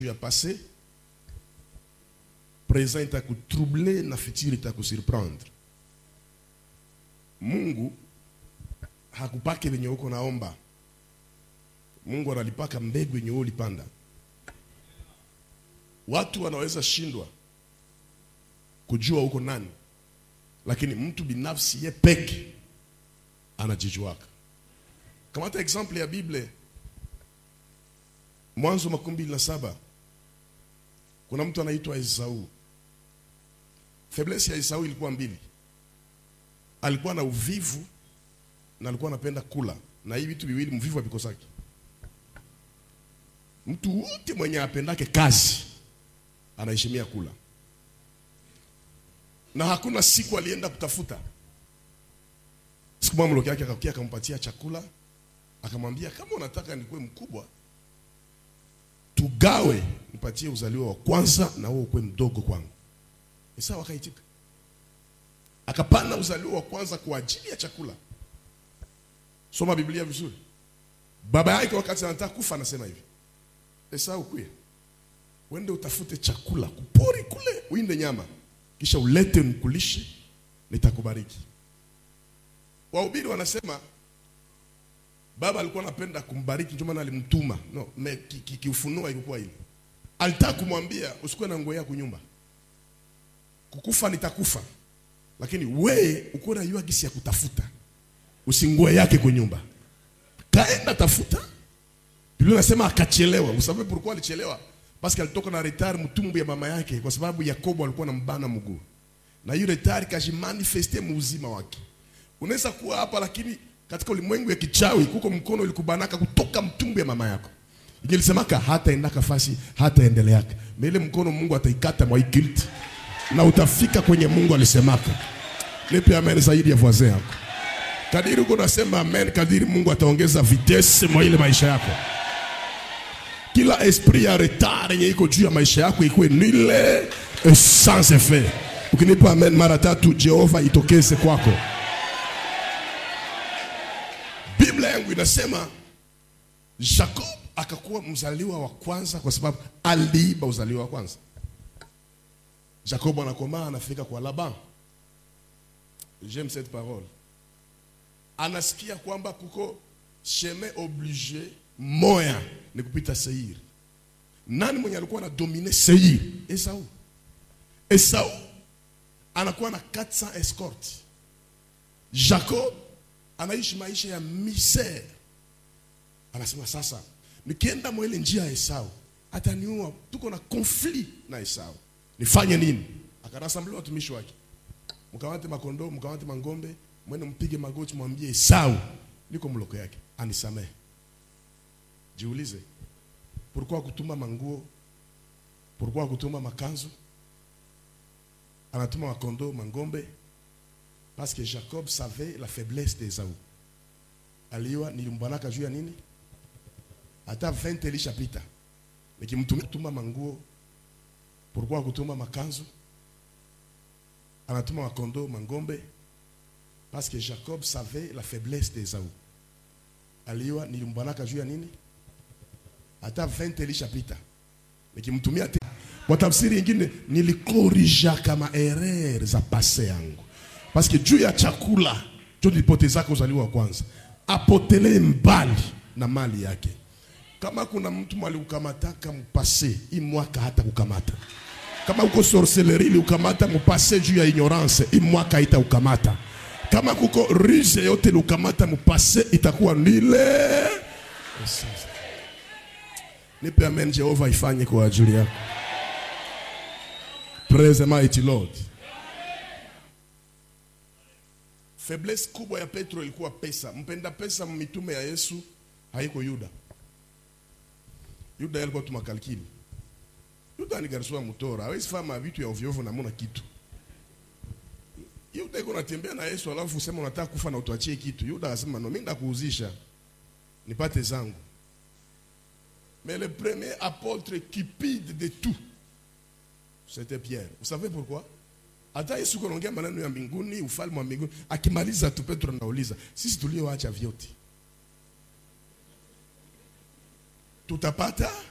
ya passé présent itakutroubler na futur itakusurprendre mungu hakupake venye uko naomba mungu analipaka mbegu yenye wewe ulipanda watu wanaweza shindwa kujua uko nani lakini mtu binafsi ye peke anajijuaka kamata example ya bible mwanzo makumi mbili na saba kuna mtu anaitwa esau faiblesse ya esau ilikuwa mbili alikuwa na uvivu na alikuwa anapenda kula na hii vitu viwili mvivu avikosaki mtu wote mwenye apendake kazi anaheshimia kula na hakuna siku alienda kutafuta siku moja mloki yake akakia akampatia chakula akamwambia kama unataka nikuwe mkubwa tugawe nipatie uzaliwa wa kwanza na wewe ukuwe mdogo kwangu Esau akaitika akapana uzaliwa wa kwanza kwa ajili ya chakula soma biblia vizuri baba yake wakati anataka kufa anasema hivi Esau kuya uende utafute chakula kupori kule uinde nyama kisha ulete nikulishe nitakubariki wahubiri wanasema baba alikuwa anapenda kumbariki ndio maana alimtuma no me kiufunua ki, ki ilikuwa ile alitaka kumwambia usikuwe na nguo yako nyumba kukufa nitakufa lakini we uko na yua gisi ya kutafuta usingue yake kwa nyumba kaenda tafuta Biblia inasema akachelewa usababu pourquoi alichelewa parce que alitoka na retard mtumbu ya mama yake kwa sababu Yakobo alikuwa na mbana mguu na hiyo retard kajimanifeste muuzima wake unaweza kuwa hapa lakini katika ulimwengu ya kichawi kuko mkono ulikubanaka kutoka mtumbu ya mama yako ingelisemaka hata endaka fasi hata endeleaka ile mkono Mungu ataikata mwa guilt na utafika kwenye Mungu alisemaka nipe amen zaidi ya voisin yako kadiri uko nasema amen kadiri Mungu ataongeza vitesse mwa ile maisha yako kila esprit ya retard yenye iko juu ya maisha yako ikuwe nile sans effet ukinipa amen mara tatu Jehova itokeze kwako Biblia yangu inasema Jacob akakuwa mzaliwa wa kwanza kwa sababu aliiba uzaliwa wa kwanza. Jacob anakomaa anafika kwa Laban. J'aime cette parole. Anasikia kwamba kuko chemin obligé moya ni kupita Seir. Nani mwenye alikuwa anadomine Seir? Esau. Esau anakuwa na 400 escort. Jacob anaishi maisha ya misere. Anasema sasa, nikienda mwele njia ya Esau ataniua, tuko na konfli na Esau, nifanye nini? Akarasamblia watumishi wake, mkamate makondoo, mkamate mangombe, mwende mpige magoti, mwambie Esau niko mloko yake anisamehe. Jiulize, pourquoi kutuma manguo? Pourquoi kutuma makanzu? Anatuma makondoo, mangombe parce que Jacob savait la faiblesse d'Esau. Aliwa nilimbwanaka juu ya nini? Hata 20 ilishapita. Nikimtumia kutuma manguo, pourquoi kutuma makanzu? Anatuma makondo, mangombe parce que Jacob savait la faiblesse d'Esau. Aliwa nilimbwanaka juu ya nini? Hata 20 ilishapita. Nikimtumia kwa tafsiri nyingine nilikorija kama erreur za pase yangu parce que juu ya chakula ndio nilipotezaka uzaliwa wa kwanza, apotelee mbali na mali yake. Kama kuna mtu mwali ukamataka mpase hii mwaka hata kukamata, kama uko sorcellerie ili ukamata mpase juu ya ignorance hii mwaka haita ukamata, kama kuko ruse yote ukamata mpase itakuwa nile. Nipe amen, Jehova ifanye kwa ajili yako. Praise the mighty Lord. Faiblesse kubwa ya Petro ilikuwa pesa. Mpenda pesa mitume ya Yesu haiko Yuda. Yuda alikuwa tu makalkili. Yuda ni garso mtora, hawezi fama vitu ya ovyo ovyo na mona kitu. Yuda iko natembea na Yesu alafu usema unataka kufa na utuachie kitu. Yuda akasema no, mimi ndakuuzisha nipate zangu. Mais le premier apôtre cupide de tout, c'était Pierre. Vous savez pourquoi? hata Yesu kunaongea maneno ya mbinguni, ufalme wa mbinguni, akimaliza tu Petro anauliza, sisi tulioacha vyote tutapata